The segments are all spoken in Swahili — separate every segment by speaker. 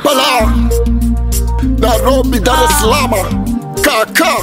Speaker 1: Kampala, Nairobi, Dar es Salaam, Kaka.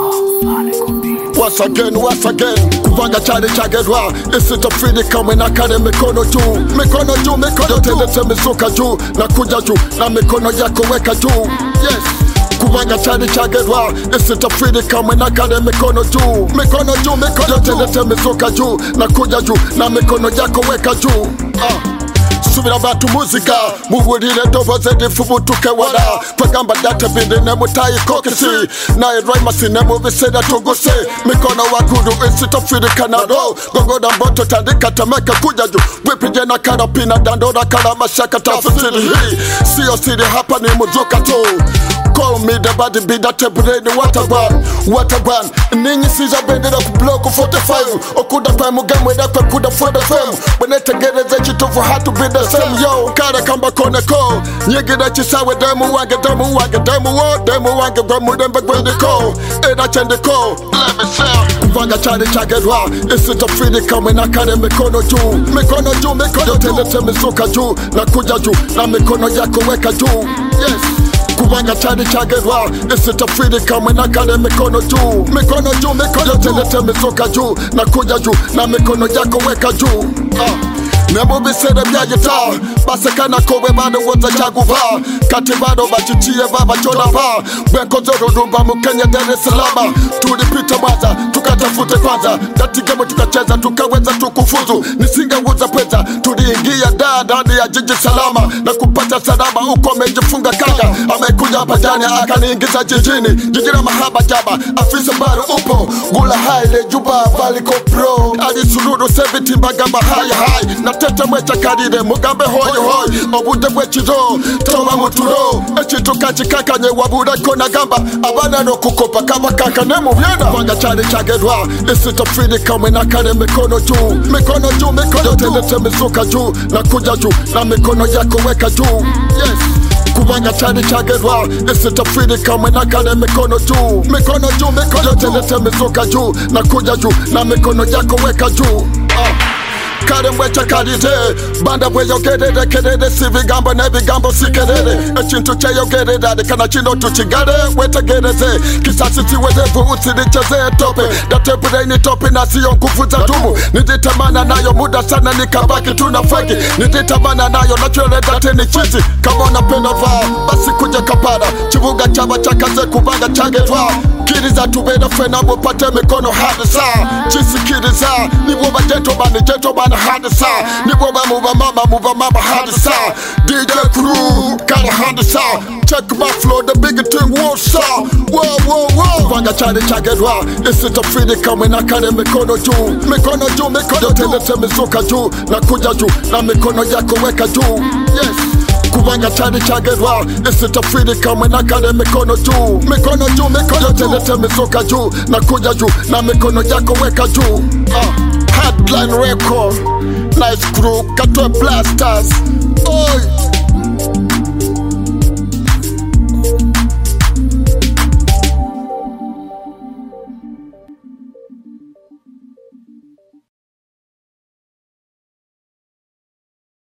Speaker 1: Once again, once again, kuvanga chale chagedwa isitafidi kamwe na kale mikono juu, mikono juu, mikono juu, telete mizuka juu na kuja juu na mikono yako weka juu. Yes. Kuvanga chale chagedwa isitafidi kamwe na kale mikono juu, mikono juu, mikono juu, telete mizuka juu na kuja juu na mikono yako weka juu. Ah. subira bantu muzika muwulire eddoboozi erifubutuke wala twagamba databindi ne mutayikokisi naye rwaimasi ne mu biseera tuguse mikono waggulu isitofirikanalo gogoda mboto tandika temeke kujaju bwipije na karapina dandora kala mashaka tafusirihi siyo siri hapa ni muzuka tu Call me the body be that temporary waterban waterban ninyi siza bendera ku block 45 okuda kwa mugamwe dakwe kuda for the fame bwenetegereza ekitufu hatu be the same yo kara kamba koneko nyigira kisawe demu wange demu wange demu wo demu wange gwe mulembe gwendiko era kyendiko let me say kuvanga cyane cyagerwa isitofiri kamwe na kare mikono juu mikono juu mikono telete mizuka juu na kuja juu na mikono yako weka juu yes kubanga cyane cyagerwa isitafiri kamwe na kare mikono juu mikono juu mikono telete mizuka juu na kuja juu na mikono yako weka juu ah. ne mu biseera byagita basekana ko bwe balowooza kyaguva kati bano bakikiye babakyonava bwenkoze olulumba mu kenya dar es salaam tulipita mwanza tukatafute kwanza datigemo tukacheza tukaweza tukufuzu nisingewuza pweza tuliingia daa ndani ya jiji salama na kupata salama huko amejifunga kanga amekuja pajani akaniingiza jijini jiji la mahaba jaba afisa bado upo gula haile juba valiko pro alisululu seviti mbagamba hayi hayi natete mwecakalile mugambe hoyi hoyi obudde bwekiro toba mutulo ekintu kakikakanye wabuleko nagamba abaana n'okukopa kabakakane mu byena kubanga kyali kyagerwa isitofiri kamwe na kale mikono juu mikono juu mikono telete mizuka juu na kuja juu na mikono yako weka juu yes kubanga cyane cyagerwa isitafiri kamwe na kale mikono juu mikono juu mikono telete mizuka juu na kuja juu na mikono yako weka juu ah. kale mbweca kalite banda bweyogerere kerere si bigambo n'ebigambo si kerere ekintu kyeyogerera lekana kino tukigale wetegereze kisasi siwerevu usiricheze tope datebulaini tope nasiyo nguvu za dumu nijitamana nayo muda sana nikabaki tuna fegi nijitamana nayo nachweleza teni chizi kama unapenda vaa basi kuja kapara kibuga cyaba cyakaze kubanga cyagetwa kiriza tubere fena mupate mikono hadisa kisikiriza nibwo bagentomani gentomani hadisa nibwo bamuba mama muba mama hadisa DJ crew kara hadisa check my flow the big thing what's up whoa whoa whoa vanga cyane cyagerwa isitofiri kamwe na kare mikono juu mikono juu mikono telete mizuka juu na kuja juu na mikono yako weka juu yes kubanga cyane cyagerwa isitafiri kamwe na kare mikono juu mikono juu mikono telete mizuka juu na kuja juu na mikono yako weka juu ah. headline record nice crew katwe blasters Oi.